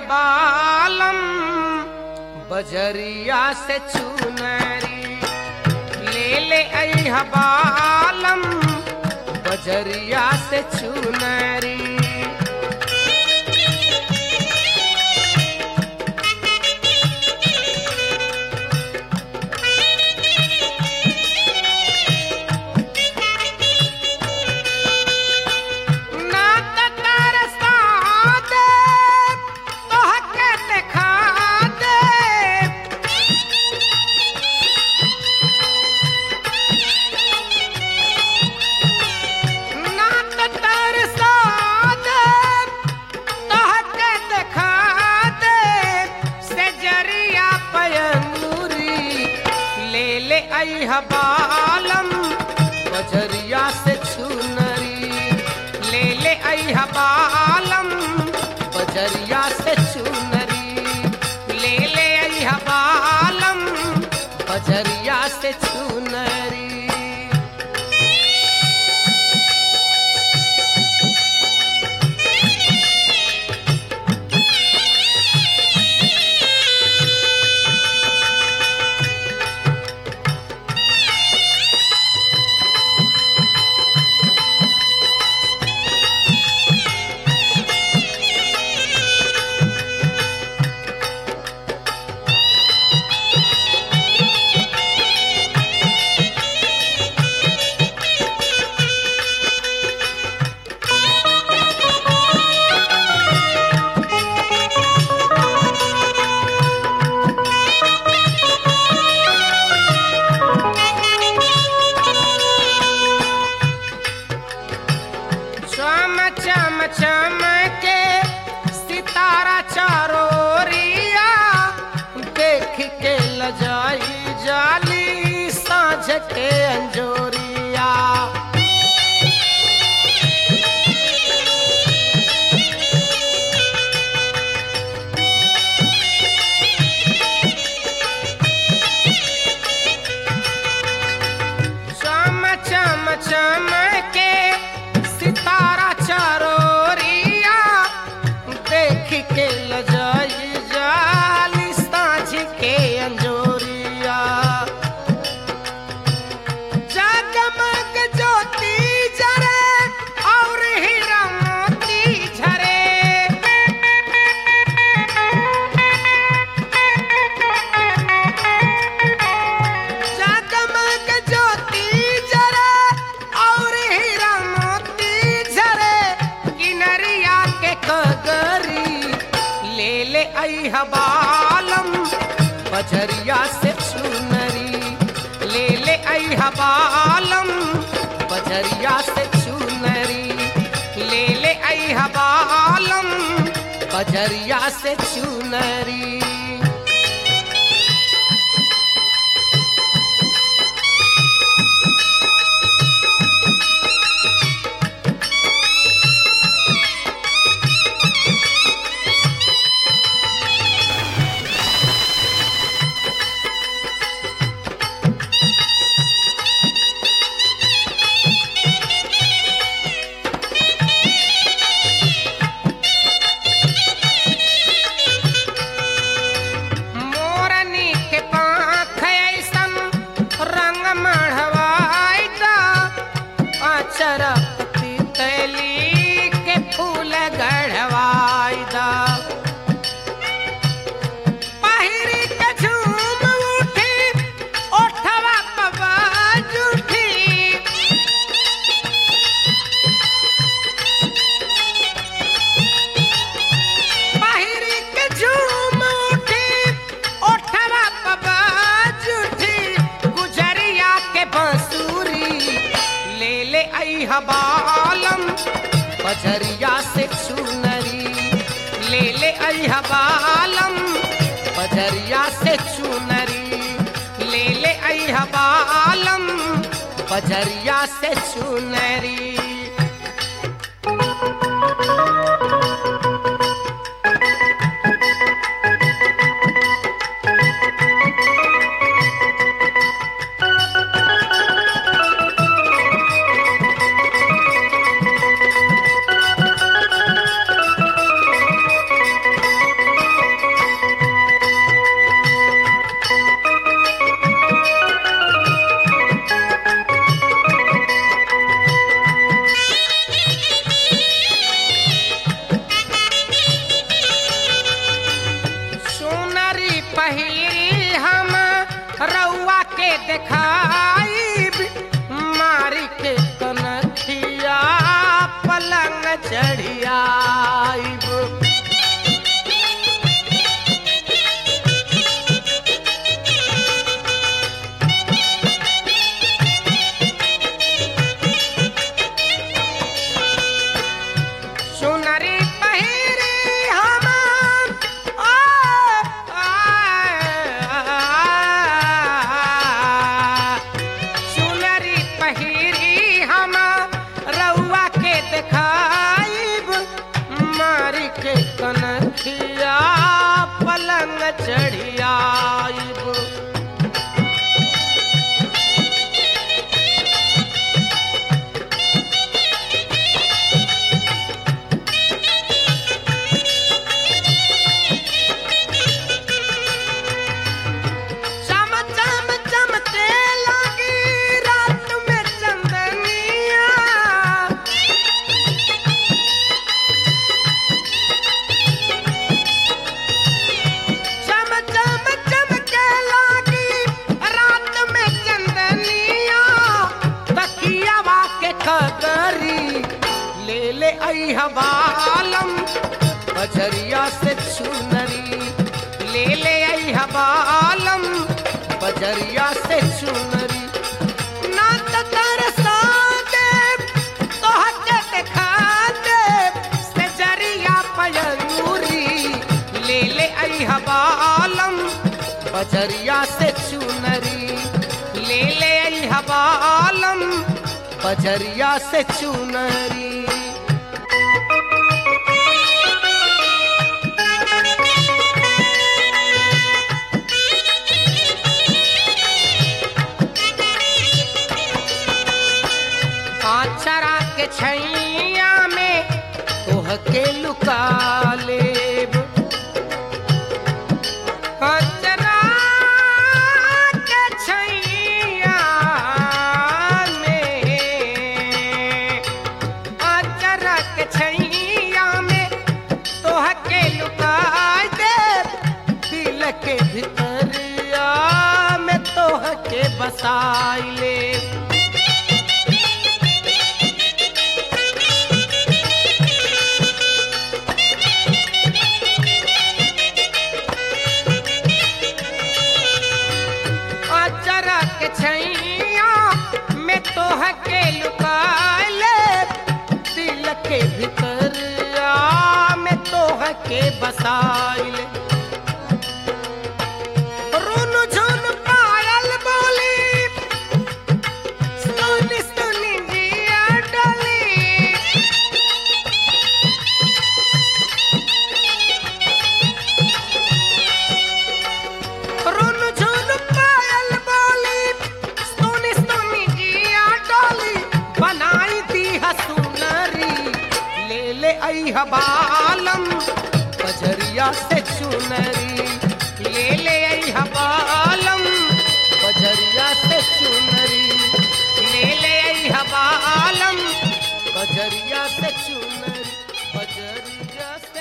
बालम बजरिया से चुनरी ले ले आई बालम बजरिया से चुनरी ना त तरसा दे तोहके देखा दे ना त तरसा दे तोहके देखा दे से जरिया पयंगुरी ले ले आई बालम बजरिया से छुनरी ले ले आई बालम बजरिया से चुनरी ले ले आई बालम बजरिया से चुनरी चम चम चम के सितारा चारोरिया देख के लजाई जाली साँझ के अंजोरिया चम चम चम के सितारा चारोरिया देख के लजाई जाली साँझ के अंजोरिया जगमग ज्योति जरे और हीरा मोती झरे जगमग ज्योति जरे और हीरा मोती झरे किनरिया के कगरी ले ले आई बालम बजरिया से चुनरी ले ले आई बालम बजरिया से चुनरी ले ले आई बालम बजरिया से चुनरी मोरनी के पाख ऐसन रंग मढ़वाइदा अचरक तितली के फूल गढ़वाइदा पहिरी के झूम उठी ओठवा पबाज उठी पहिरी के झूम उठी ओठवा पबाज उठी गुजरिया के बांसुरी ले ले आई बालम बजरिया से चुनरी ले ले आई बालम बजरिया से चुनरी ले ले आई बालम बजरिया से चुनरी पहिरी हम रउआ के देखाई मारी के कनखिया पलंग चढ़ियाइब सुनरी पहिरी हम आ, आ, सुनरी पहिरी हम रउआ के देखाइब मारी के कनखिया पलंग चढ़ियाइब चम चम चमके लगी रात में चंदनिया चम चम चमके लगी रात में चंदनिया तकियावा के कदरी ले ले आई हवालम बजरिया से चुनरी ले ले आई हवालम बजरिया से चुनरी ना त तरसा दे तोहके देखा दे से जरिया पयरूरी ले ले आई हवालम बजरिया से चुनरी ले ले आई हवालम बजरिया से चुनरी आचरा के छैया में तोह के लुका लेब आचरा के छैया में आचरा के छैया में तोह के लुका देब दिल के भितरिया में तोह के बसाई लेब अचरक छैया में तोह के लुकाले दिल के भितरिया में तोह के बसाइले रुन झुन पायल बोली सुनी सुनी जिया डली रुन झुन पायल बोली सोनी सोनी जिया डोली बनाई दी हसुनरी ले ले आई हबालम बजरिया से चुनरी ले ले आई हबालम बजरिया से चुनरी ले ले आई हबालम बजरिया से चुनरी बजरिया से